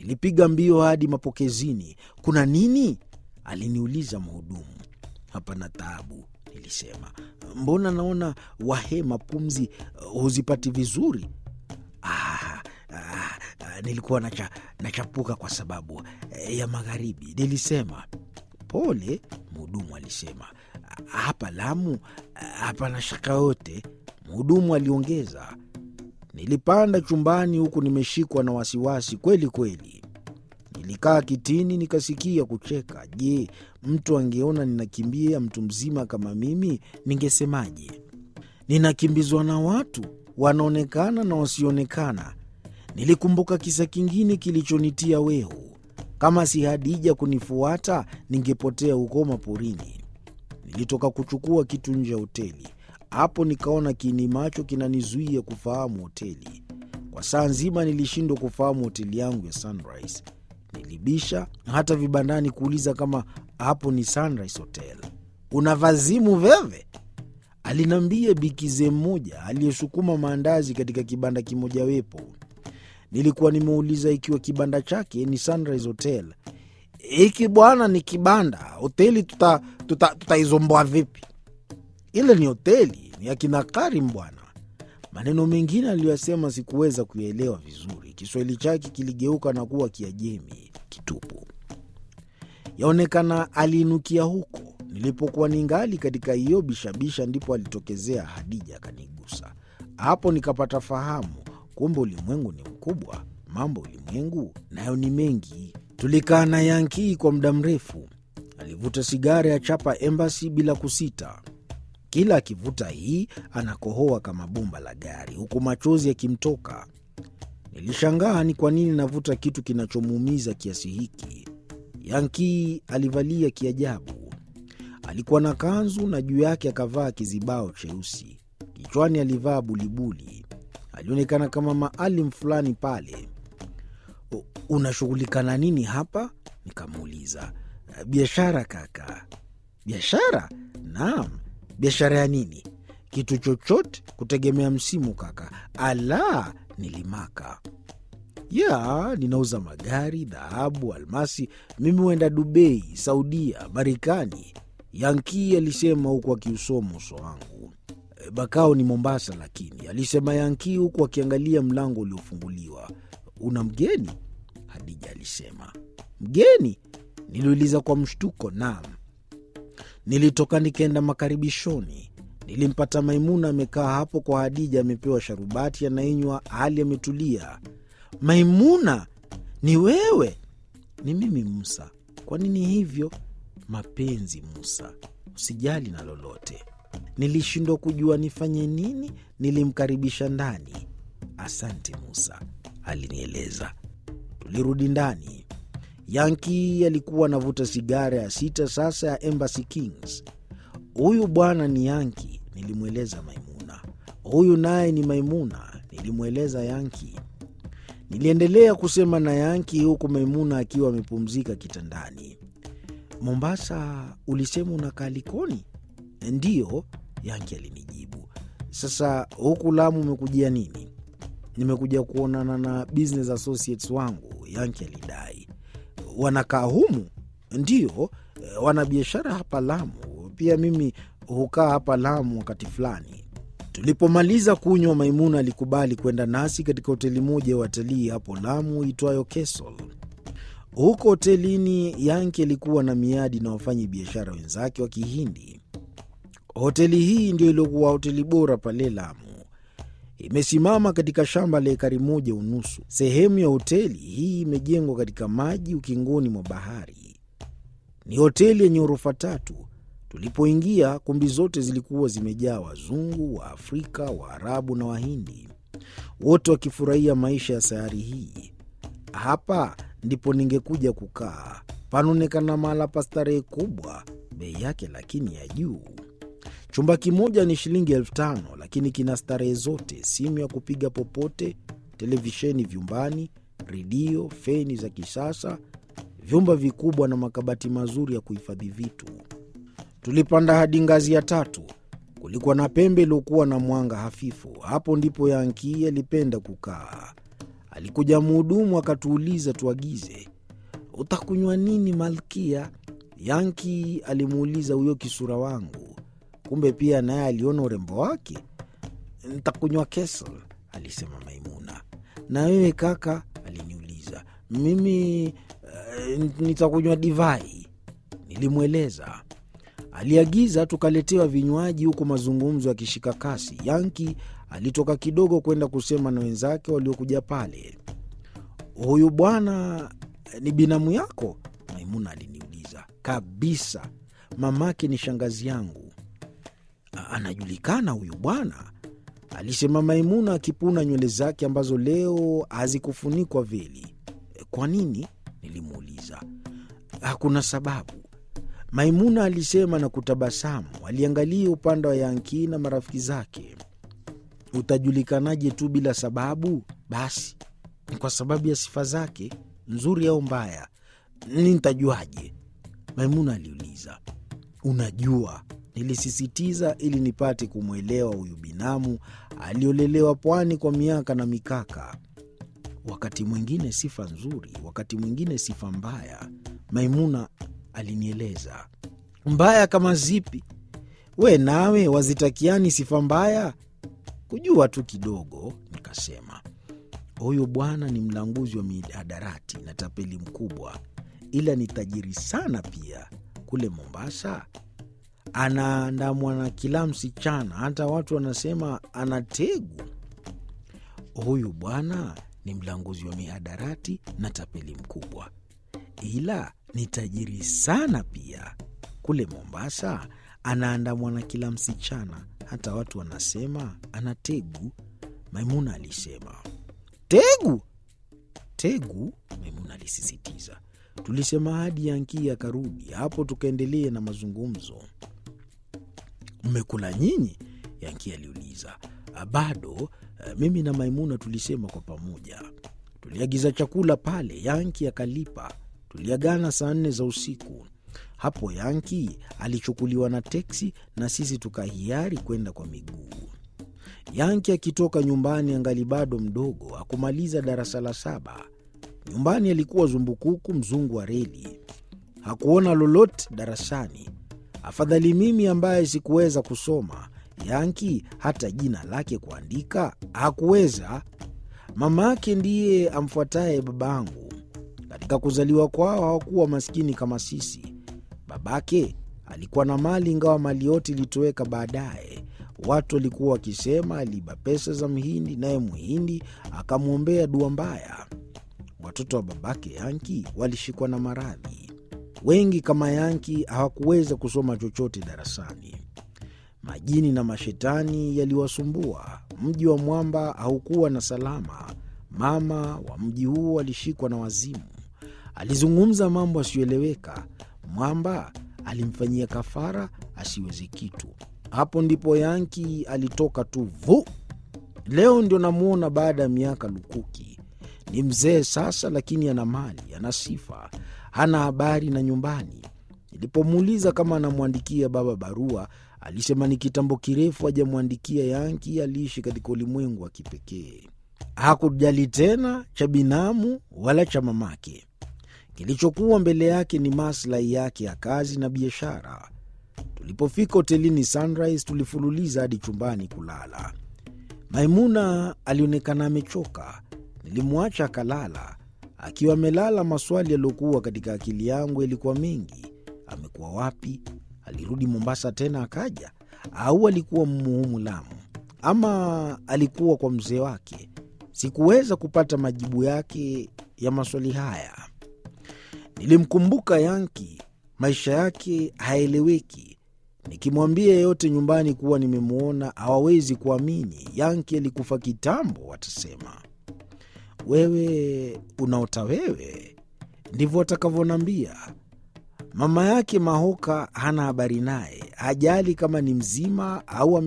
Nilipiga mbio hadi mapokezini. Kuna nini? aliniuliza mhudumu. Hapana taabu, nilisema. Mbona naona wahema pumzi uh, huzipati vizuri? Ah, ah, ah, nilikuwa nacha, nachapuka kwa sababu eh, ya magharibi, nilisema. Pole, mhudumu alisema. Hapa Lamu hapana shaka yote, mhudumu aliongeza. Nilipanda chumbani huku nimeshikwa na wasiwasi kweli kweli. Nilikaa kitini nikasikia kucheka. Je, mtu angeona ninakimbia mtu mzima kama mimi, ningesemaje? Ninakimbizwa na watu wanaonekana na wasioonekana. Nilikumbuka kisa kingine kilichonitia wehu. Kama si Hadija kunifuata, ningepotea huko maporini. Nilitoka kuchukua kitu nje ya hoteli. Hapo nikaona kiini macho kinanizuia kufahamu hoteli. Kwa saa nzima nilishindwa kufahamu hoteli yangu ya Sunrise. Nilibisha hata vibandani kuuliza kama hapo ni Sunrise Hotel. Una vazimu veve? Aliniambia bikize mmoja aliyesukuma maandazi katika kibanda kimojawepo. Nilikuwa nimeuliza ikiwa kibanda chake ni Sunrise Hotel. Hiki bwana ni kibanda, hoteli tutaizomboa tuta, tuta vipi? Ile ni hoteli, ni akina Karim bwana. Maneno mengine aliyoyasema sikuweza kuyaelewa vizuri. Kiswahili chake kiligeuka na kuwa Kiajemi kitupu. Yaonekana aliinukia huko nilipokuwa ningali katika hiyo bishabisha, ndipo alitokezea Hadija akanigusa. Hapo nikapata fahamu, kumbe ulimwengu ni mkubwa, mambo ulimwengu nayo ni mengi. Tulikaa na Yankii kwa muda mrefu. Alivuta sigara ya chapa Embassy bila kusita. Kila akivuta hii anakohoa kama bomba la gari, huku machozi yakimtoka. Nilishangaa ni kwa nini navuta kitu kinachomuumiza kiasi hiki. Yankii alivalia kiajabu. Alikuwa na kanzu na juu yake akavaa kizibao cheusi. Kichwani alivaa bulibuli. Alionekana kama maalim fulani pale. Unashughulika na nini hapa? Nikamuuliza. Biashara kaka. Biashara? Naam. Biashara ya nini? Kitu chochote kutegemea msimu kaka. Ala, nilimaka. Ya, ninauza magari, dhahabu, almasi. Mimi huenda Dubai, Saudia, Marekani. Yankii alisema huku akiusoma uso wangu. Bakao ni Mombasa, lakini alisema Yankii huku akiangalia mlango uliofunguliwa. Una mgeni? Hadija alisema. Mgeni? Niliuliza kwa mshtuko. Naam. Nilitoka nikaenda makaribishoni. Nilimpata Maimuna amekaa hapo kwa Hadija, amepewa sharubati anainywa, hali ametulia. Maimuna, ni wewe? Ni mimi Musa. Kwa nini hivyo? Mapenzi Musa, usijali na lolote. Nilishindwa kujua nifanye nini. Nilimkaribisha ndani. Asante Musa, alinieleza. Tulirudi ndani. Yanki alikuwa anavuta sigara ya sita sasa ya Embassy Kings. Huyu bwana ni Yanki, nilimweleza Maimuna. Huyu naye ni Maimuna, nilimweleza Yanki. Niliendelea kusema na Yanki huku Maimuna akiwa amepumzika kitandani. Mombasa ulisema unakaa Likoni? Ndiyo, Yanki alinijibu. Sasa huku Lamu umekujia nini? Nimekuja kuonana na business associates wangu, Yanki alidai. Wanakaa humu? Ndiyo, wana biashara hapa Lamu. Pia mimi hukaa hapa Lamu wakati fulani. Tulipomaliza kunywa, Maimuna alikubali kwenda nasi katika hoteli moja ya watalii hapo Lamu itwayo Kesol. Huko hotelini, Yanki alikuwa na miadi na wafanyi biashara wenzake wa Kihindi. Hoteli hii ndio iliyokuwa hoteli bora pale Lamu. Imesimama katika shamba la ekari moja unusu. Sehemu ya hoteli hii imejengwa katika maji ukingoni mwa bahari. Ni hoteli yenye ghorofa tatu. Tulipoingia, kumbi zote zilikuwa zimejaa Wazungu, Waafrika, Waarabu na Wahindi, wote wakifurahia maisha ya sayari hii. Hapa ndipo ningekuja kukaa. Panaonekana mahala pa starehe kubwa, bei yake lakini ya juu. Chumba kimoja ni shilingi elfu tano lakini kina starehe zote: simu ya kupiga popote, televisheni vyumbani, redio, feni za kisasa, vyumba vikubwa na makabati mazuri ya kuhifadhi vitu. Tulipanda hadi ngazi ya tatu. Kulikuwa na pembe iliyokuwa na mwanga hafifu. Hapo ndipo Yankii alipenda kukaa. alikuja mhudumu akatuuliza tuagize. Utakunywa nini malkia? Yanki alimuuliza huyo kisura wangu. Kumbe pia naye aliona urembo wake. Ntakunywa kesel, alisema Maimuna. Na wewe kaka? aliniuliza. Mimi uh, nitakunywa divai, nilimweleza. Aliagiza tukaletewa vinywaji, huku mazungumzo yakishika kasi. Yanki alitoka kidogo kwenda kusema na wenzake waliokuja pale. Huyu bwana ni binamu yako? Maimuna aliniuliza. Kabisa, mamake ni shangazi yangu. Anajulikana huyu bwana, alisema Maimuna akipuna nywele zake ambazo leo hazikufunikwa veli. Kwa nini? Nilimuuliza. Hakuna sababu, Maimuna alisema na kutabasamu. Aliangalia upande wa Yanki na marafiki zake. Utajulikanaje tu bila sababu? Basi ni kwa sababu ya sifa zake, nzuri au mbaya. Ni ntajuaje? Maimuna aliuliza. Unajua, nilisisitiza ili nipate kumwelewa huyu binamu aliolelewa pwani kwa miaka na mikaka. Wakati mwingine sifa nzuri, wakati mwingine sifa mbaya, Maimuna alinieleza. Mbaya kama zipi? We nawe wazitakiani sifa mbaya? Kujua tu kidogo, nikasema. Huyu bwana ni mlanguzi wa mihadarati na tapeli mkubwa, ila ni tajiri sana pia. Kule Mombasa anaandamwa na kila msichana, hata watu wanasema ana tegu. Huyu bwana ni mlanguzi wa mihadarati na tapeli mkubwa, ila ni tajiri sana pia. Kule Mombasa anaandamwa na kila msichana, hata watu wanasema ana tegu. Maimuna alisema. Tegu? Tegu? Maimuna alisisitiza. Tulisema hadi Yanki akarudi, hapo tukaendelea na mazungumzo. Mmekula nyinyi? Yanki aliuliza. Bado. Mimi na Maimuna tulisema kwa pamoja. Tuliagiza chakula pale, Yanki akalipa. Tuliagana saa nne za usiku. Hapo Yanki alichukuliwa na teksi na sisi tukahiari kwenda kwa miguu. Yanki akitoka nyumbani angali bado mdogo, akumaliza darasa la saba. Nyumbani alikuwa zumbukuku, mzungu wa reli. Hakuona lolote darasani. Afadhali mimi ambaye sikuweza kusoma. Yanki hata jina lake kuandika hakuweza. Mama yake ndiye amfuataye babangu. Katika kuzaliwa kwao hawakuwa maskini kama sisi. Babake alikuwa na mali, ingawa mali yote ilitoweka baadaye. Watu walikuwa wakisema aliiba pesa za Mhindi, naye Mhindi akamwombea dua mbaya. Watoto wa babake Yanki walishikwa na maradhi. Wengi kama Yanki hawakuweza kusoma chochote darasani. Majini na mashetani yaliwasumbua. Mji wa mwamba haukuwa na salama. Mama wa mji huo alishikwa na wazimu. Alizungumza mambo asiyoeleweka. Mwamba alimfanyia kafara asiweze kitu. Hapo ndipo Yanki alitoka tu vu. Leo ndio namwona baada ya miaka lukuki. Ni mzee sasa, lakini ana mali, ana sifa, hana habari na nyumbani. Nilipomuuliza kama anamwandikia baba barua, alisema ni kitambo kirefu hajamwandikia. Yanki aliishi katika ulimwengu wa kipekee, hakujali tena cha binamu wala cha mamake. Kilichokuwa mbele yake ni maslahi yake ya kazi na biashara. Tulipofika hotelini Sunrise, tulifululiza hadi chumbani kulala. Maimuna alionekana amechoka. Nilimwacha akalala. Akiwa amelala, maswali yaliyokuwa katika akili yangu yalikuwa mengi. Amekuwa wapi? Alirudi Mombasa tena akaja, au alikuwa Mmuhumu Lamu, ama alikuwa kwa mzee wake? Sikuweza kupata majibu yake ya maswali haya. Nilimkumbuka Yanki, maisha yake haeleweki. Nikimwambia yeyote nyumbani kuwa nimemwona hawawezi kuamini. Yanki alikufa kitambo, watasema wewe unaota wewe, ndivyo watakavyonambia. Mama yake Mahoka hana habari naye, hajali kama ni mzima au